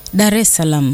Dar es Salaam.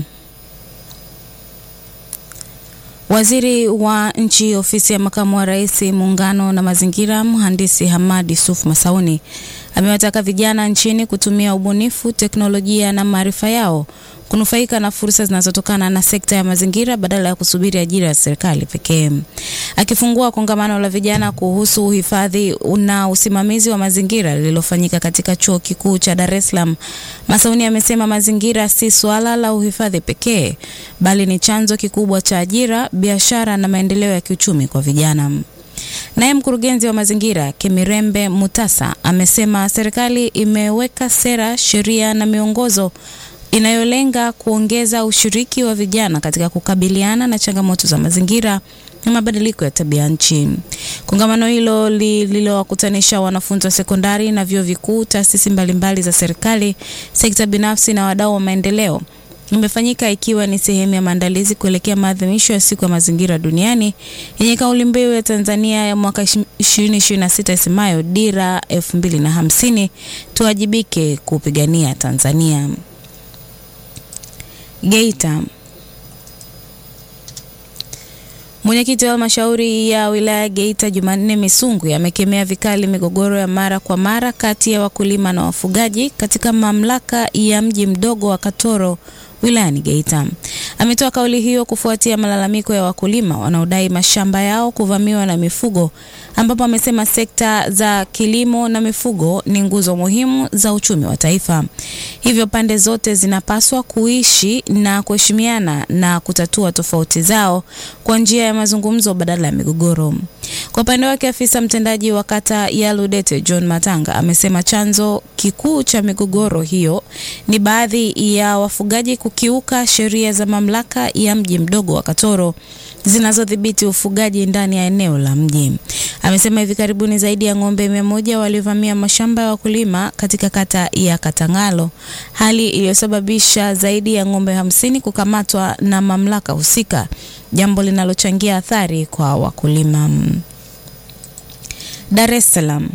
Waziri wa Nchi, Ofisi ya Makamu wa Rais, Muungano na Mazingira, Mhandisi Hamad Yusuf Masauni amewataka vijana nchini kutumia ubunifu, teknolojia na maarifa yao kunufaika na fursa zinazotokana na sekta ya mazingira badala ya kusubiri ajira ya serikali pekee. Akifungua kongamano la vijana kuhusu uhifadhi na usimamizi wa mazingira lililofanyika katika Chuo Kikuu cha Dar es Salaam, Masauni amesema mazingira si suala la uhifadhi pekee, bali ni chanzo kikubwa cha ajira, biashara na maendeleo ya kiuchumi kwa vijana. Naye mkurugenzi wa mazingira Kemirembe Mutasa amesema serikali imeweka sera, sheria na miongozo inayolenga kuongeza ushiriki wa vijana katika kukabiliana na changamoto za mazingira na mabadiliko ya tabia nchi. Kongamano hilo lililowakutanisha wanafunzi wa sekondari na vyuo vikuu, taasisi mbalimbali za serikali, sekta binafsi na wadau wa maendeleo imefanyika ikiwa ni sehemu ya maandalizi kuelekea maadhimisho ya siku ya mazingira duniani yenye kauli mbiu ya Tanzania ya mwaka 2026 isemayo dira 2050 tuwajibike kupigania Tanzania. Geita. Mwenyekiti wa halmashauri ya wilaya Geita Jumanne Misungu amekemea vikali migogoro ya mara kwa mara kati ya wakulima na wafugaji katika mamlaka ya mji mdogo wa Katoro wilayani Geita. Ametoa kauli hiyo kufuatia malalamiko ya wakulima wanaodai mashamba yao kuvamiwa na mifugo, ambapo amesema sekta za kilimo na mifugo ni nguzo muhimu za uchumi wa taifa. Hivyo pande zote zinapaswa kuishi na kuheshimiana na kutatua tofauti zao kwa njia ya mazungumzo badala ya migogoro. Kwa upande wake, afisa mtendaji wa kata ya Ludete John Matanga amesema chanzo kikuu cha migogoro hiyo ni baadhi ya wafugaji kukiuka sheria za mamlaka ya mji mdogo wa Katoro zinazodhibiti ufugaji ndani ya eneo la mji. Amesema hivi karibuni zaidi ya ng'ombe mia moja walivamia mashamba ya wakulima katika kata ya Katangalo, hali iliyosababisha zaidi ya ng'ombe hamsini kukamatwa na mamlaka husika, jambo linalochangia athari kwa wakulima. Dar es Salaam.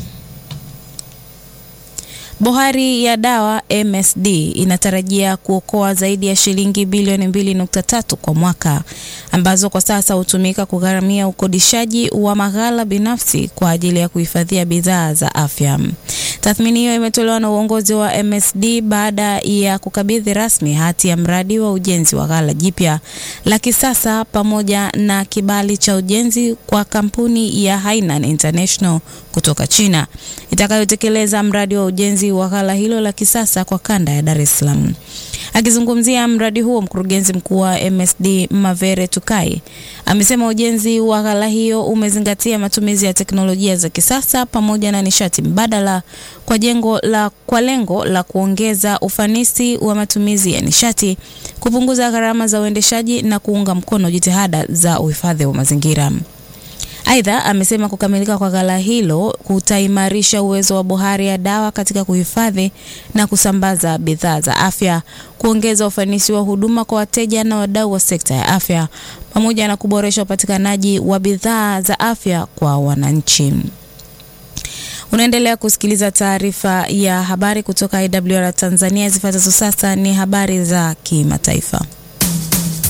Bohari ya dawa MSD inatarajia kuokoa zaidi ya shilingi bilioni 2.3 kwa mwaka ambazo kwa sasa hutumika kugharamia ukodishaji wa maghala binafsi kwa ajili ya kuhifadhia bidhaa za afya. Tathmini hiyo imetolewa na uongozi wa MSD baada ya kukabidhi rasmi hati ya mradi wa ujenzi wa ghala jipya la kisasa pamoja na kibali cha ujenzi kwa kampuni ya Hainan International kutoka China itakayotekeleza mradi wa ujenzi wa ghala hilo la kisasa kwa kanda ya Dar es Salaam. Akizungumzia mradi huo, mkurugenzi mkuu wa MSD Mavere Tukai amesema ujenzi wa ghala hiyo umezingatia matumizi ya teknolojia za kisasa pamoja na nishati mbadala kwa jengo la kwa lengo la kuongeza ufanisi wa matumizi ya nishati, kupunguza gharama za uendeshaji na kuunga mkono jitihada za uhifadhi wa mazingira. Aidha, amesema kukamilika kwa ghala hilo kutaimarisha uwezo wa bohari ya dawa katika kuhifadhi na kusambaza bidhaa za afya, kuongeza ufanisi wa huduma kwa wateja na wadau wa sekta ya afya, pamoja na kuboresha upatikanaji wa bidhaa za afya kwa wananchi. Unaendelea kusikiliza taarifa ya habari kutoka IWR Tanzania. Zifuatazo sasa ni habari za kimataifa.